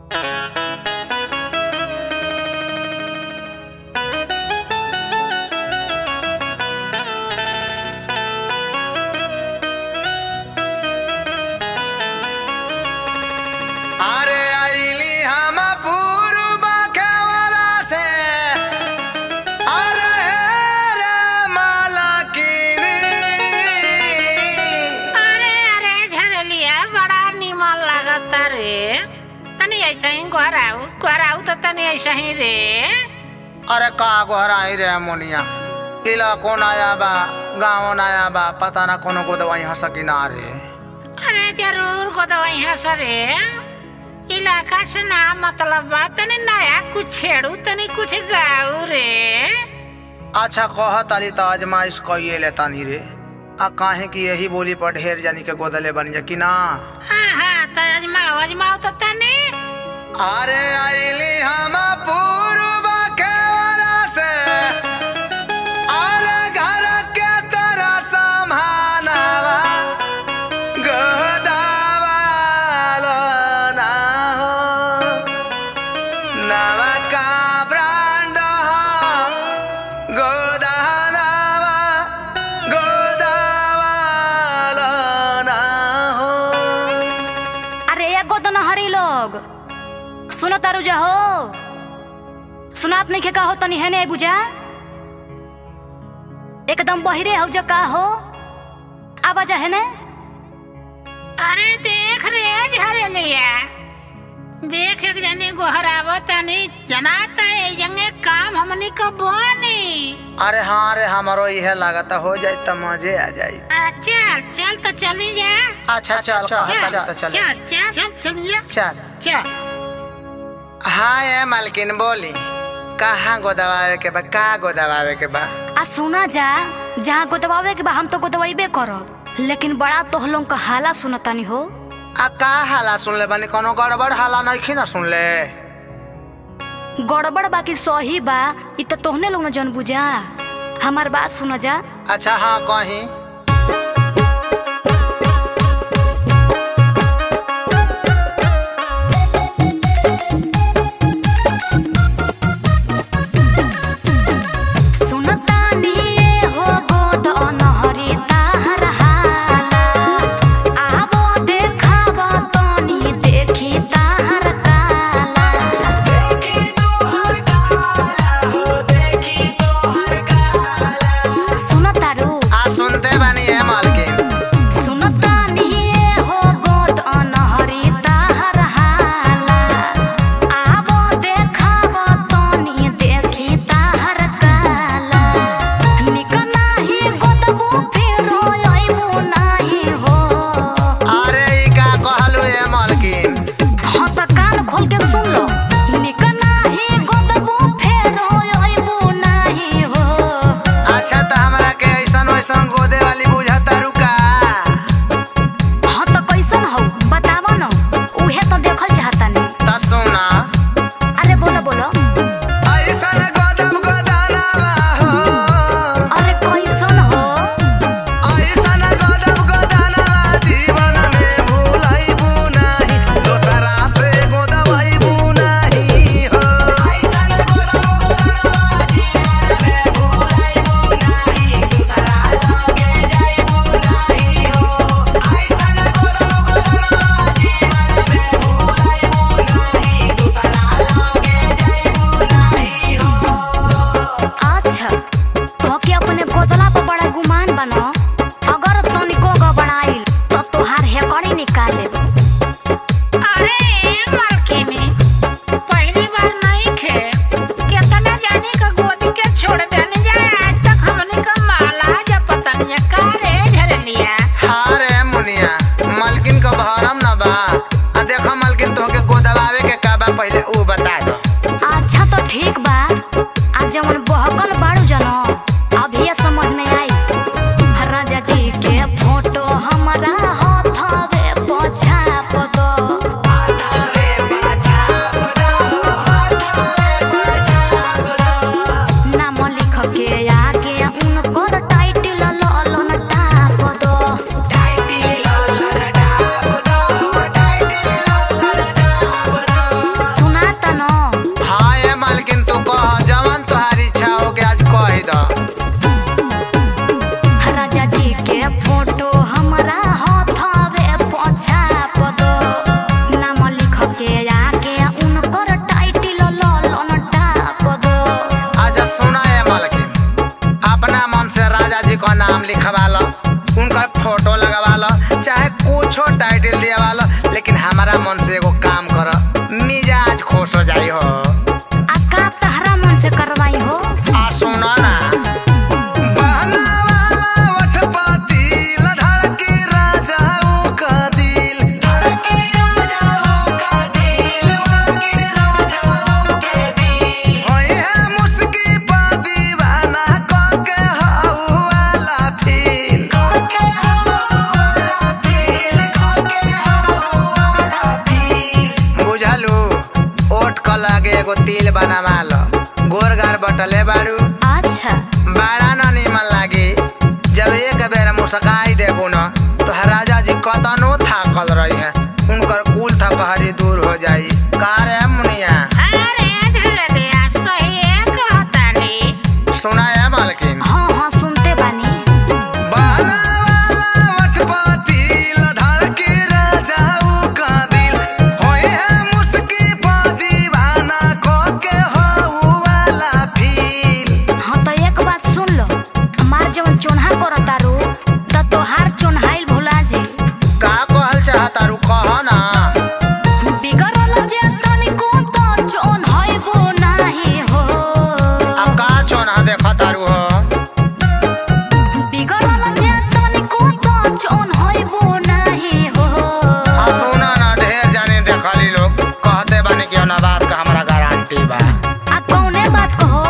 अरे आइली हम पूर्व केवला से अरे रे मालकिनी अरे अरे झरलिया बड़ा निमन लागत रे तनी ऐसे ही घर आऊ घर आऊ तो तनी ऐसे ही रे अरे का गोहराई रे मोनिया किला कौन आया बा गाँव आया बा पता ना कोनो को दवाई हंस किनारे अरे जरूर को दवाई है सरे इलाका से ना मतलब बा तनी नया कुछ छेड़ू तनी कुछ गाऊ रे अच्छा कह ताली तो आजमाइश कइए ले तानी रे आ काहे कि यही बोली पर ढेर जानी के गोदले बन जा कि ना हाँ हाँ तो अजमाओ अजमाओ तो तनी अरे आइली हम पूर्व केवला से अरे घर के तरह समानवा गोदावा लो ना हो नवा का ब्रांड हो गोदावा गोदावा लो ना हो अरे एगो तो नहरी लोग सुनो तारू जा हो सुनात नहीं के का हो तनी है नहीं बुझा एकदम बहिरे हो जा का हो आवाज है ने अरे देख रे झरलिया देख एक जनी गोहरावो तनी जनाता है जंगे काम हमनी को बोनी अरे हाँ अरे हमारो यह लागत हो जाए तो मजे आ जाए आ, चल चल तो चली जा अच्छा चल चल चल चल चल चल चल चलिए चल चल हाँ ये मालकिन बोली कहाँ गोदवावे के बा का गोदवावे के बा आ सुना जा जहाँ गोदवावे के बा हम तो गोदवाइबे करब लेकिन बड़ा तोहलों का हाला सुनतानी हो आ का हाला सुन ले बनी कोनो गड़बड़ हाला नहीं ना सुन ले गड़बड़ बाकी सही बा इ तो तोहने लोग न जन बुझा हमार बात सुन जा अच्छा हाँ कहीं सुनतानी ये हो गोद अनहरी ताहर हाला आवो देखावा तनी देखी ताहर काला सुनतारू आ सुनते ओट क लागे एगो तिल बनावा लो गोर गार बटले बाड़ू अच्छा बड़ा न निमन लागी जब एक बेर मुस्काई देबू न तो राजा जी कतनो थाकल रही है उनकर कुल थकहरी दूर हो जाई का रे मुनिया अरे झलरिया सही कहतानी सुना है मालकिन हाँ हाँ सुनते बानी बाला वाला वटपति लधड़ के राजाऊ का दिल होए है मुस्की पा दीवाना को के हो वाला फील हाँ तो एक बात सुन लो हमार जवन चोन्हा करता रू त तोहार चोन्हाइल भुला जे का कहल चाहता रू कह ना बिगड़ल जे तनिको तो चोन्हाइबो नाही हो अब का चोना देखा तारू हो बिगड़ल जे तनिको तो चोन्हाइबो नाही हो आ सुना ना ढेर जाने देखली लोग कहते बानी कि ना बात का हमरा गारंटी बा आ कौने बात कहो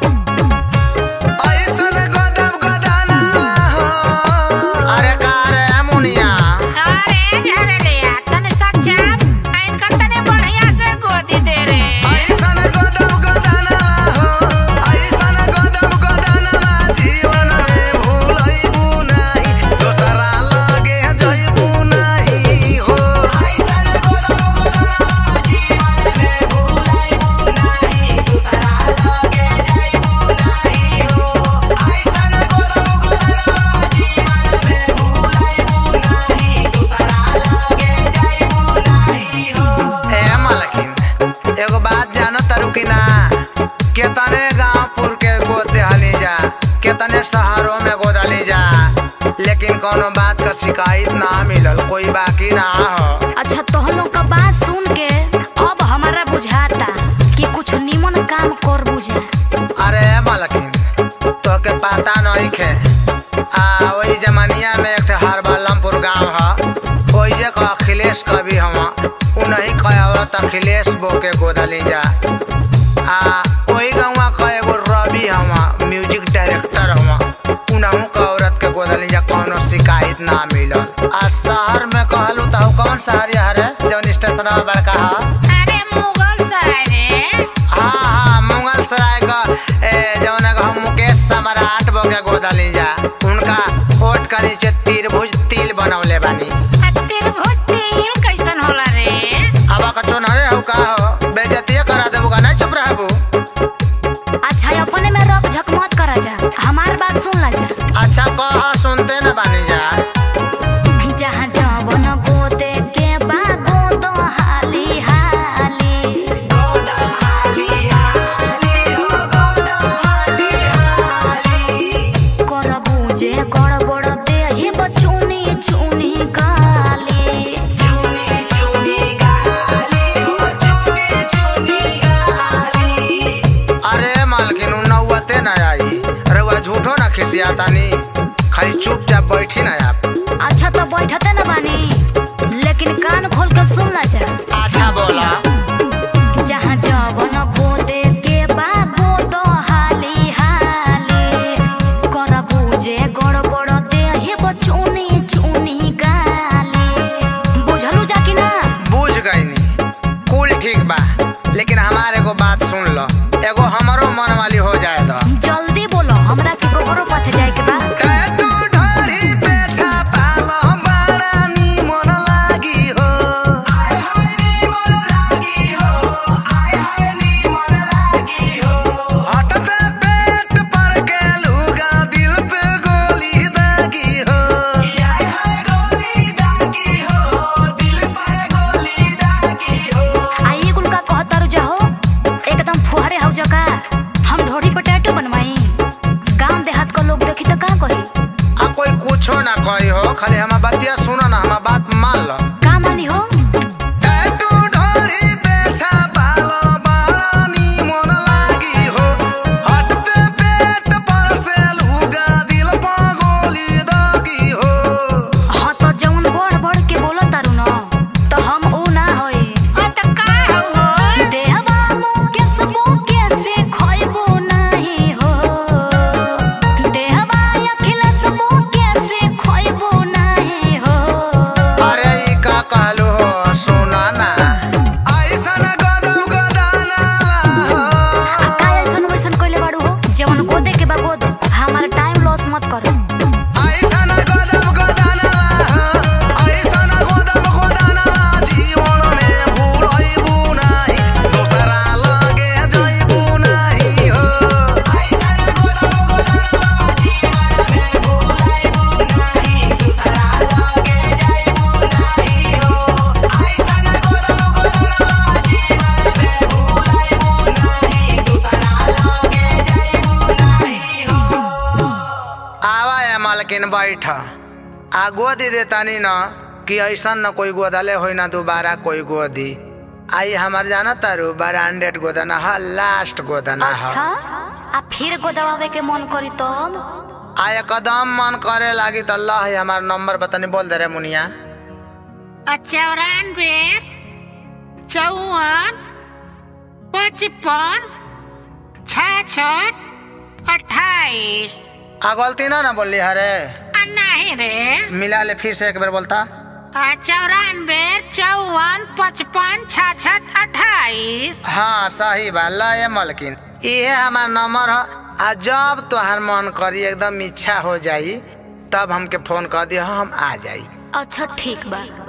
ऐसन गदब गदाना हो अरे का रे मुनिया अरे झलरिया तने सच्चा इनका तने बढ़िया से गोदी दे रे ऐसन गदब गदाना हो ऐसन गदब गदाना जीवन में भूलैबू नहीं दोसरा लगे जइबू नहीं हो ऐसन गदब गदाना जीवन में भूलैबू नहीं दोसरा लगे जइबू नहीं हो ऐसन गदब गदाना जीवन में भूलैबू नहीं दोसरा लगे जइबू नहीं हो ए मलकिन एगो बात जानो तारू कि ना केतने गांवपुर के गोद देहली जा केतने शहरों में गोदली जा लेकिन कोनो बात का शिकायत ना मिलल कोई बाकी ना हो अच्छा तोह लोग का बात सुन के अब हमारा बुझाता कि कुछ निमन काम कर बुझा अरे मलकिन तो के पता नहीं खे आ वही जमानिया में एक ठे हरबलमपुर गांव ह ओई जे का अखिलेश कवि हवा उन्हीं का औरत अखिलेश बो के गोदली जा आ वही गाँव का एगो रवि हवा म्यूजिक डायरेक्टर हवा उनहु का औरत के गोदली जा कोनो शिकायत ना मिलल आ शहर में कहलू तो कौन शहर है जौन स्टेशन बड़का है अरे मुगल सराय रे हाँ हाँ मुगल सराय का ए, जौन है हम मुकेश सम्राट बो के गोदली जा उनका ओट का नीचे त्रिभुज तिल बनौले बानी त्रिभुज तिल कैसन होला रे अब का चोनहरे हो का हो बेइज्जती करा देबू का नहीं चुप रहबू अच्छा अपने में रख झक मत करा जा हमार बात सुन ला जा अच्छा कह सुनते न बानी जा जहाँ जवन गोदे के बा गोद हाली हाली कर बुझे गड़बड़ देही बचुनी चुनी गाली अरे मालकिन उ नौवते न आई रउआ झूठो ना खिसियातानी खाली चुपचाप बैठी ना आप अच्छा तो बैठते न बानी लेकिन कान खोल के सुन ला जा अच्छा बोला जहाँ जवन गोदे के बा गोद हाली हाली कर बुझे गड़बड़ देही बचुनी चुनी गाली बुझलू जा कि ना बुझ गईनी कुल ठीक बा लेकिन हमारे एगो बात सुन लो एगो हमरो मन वाली हो जाए दो जल्दी बोलो हमरा के गोबरो पथ जाए के बा टैटू ढाढ़ी पे छापा लो, बड़ा निमन लागी हो। हटते पेट पर के लुगा, दिल पे गोली दागी हो। आई कुल का कहता रु जाहो एकदम फुहरे हौ जका हम ढोड़ी पे टैटू बनवाई गांव देहात का लोग देखी तो का कही आ कोई कुछो ना कही हो खाली हमार बतिया सुनो ना हमार बात मान लो का मानी हो टैटू ढाढ़ी पे छापा लो, बड़ा निमन लागी हो। हटते पेट पर से लुगा, दिल पे गोली दागी हो। हाँ तो जौन बढ़ बढ़ के बोलो तारू न तो हम ऊ ना होई ओ त का हो देहवा मुके सबो के से खोइबो नहीं हो देहवा अखिल सबो के से खोइबो नहीं ऐठ आ गोदी देतानी न कि ऐसा न कोई गोदले होई ना दोबारा कोई गोदी आई हमार जाना तारू ब्रांडेड गोदना ह लास्ट गोदना अच्छा ह आ फिर गोदवावे के मन करी तब आ एकदम मन करे लागी त अल्लाह हमार नंबर बतानी बोल दे रे मुनिया चौरानवे चौवन पचपन छाछठ अट्ठाईस आ गलती ना ना बोली हरे आ नहीं रे मिला ले फिर से एक बार बोलता आ चौरानवे चौवन पचपन छाछठ अट्ठाईस हाँ सही बा लय मलकिन इहे हमार नंबर ह आ जब तोहार मन करी एकदम इच्छा हो जाई तब हमके फोन कर दिया हम आ जाई अच्छा ठीक बा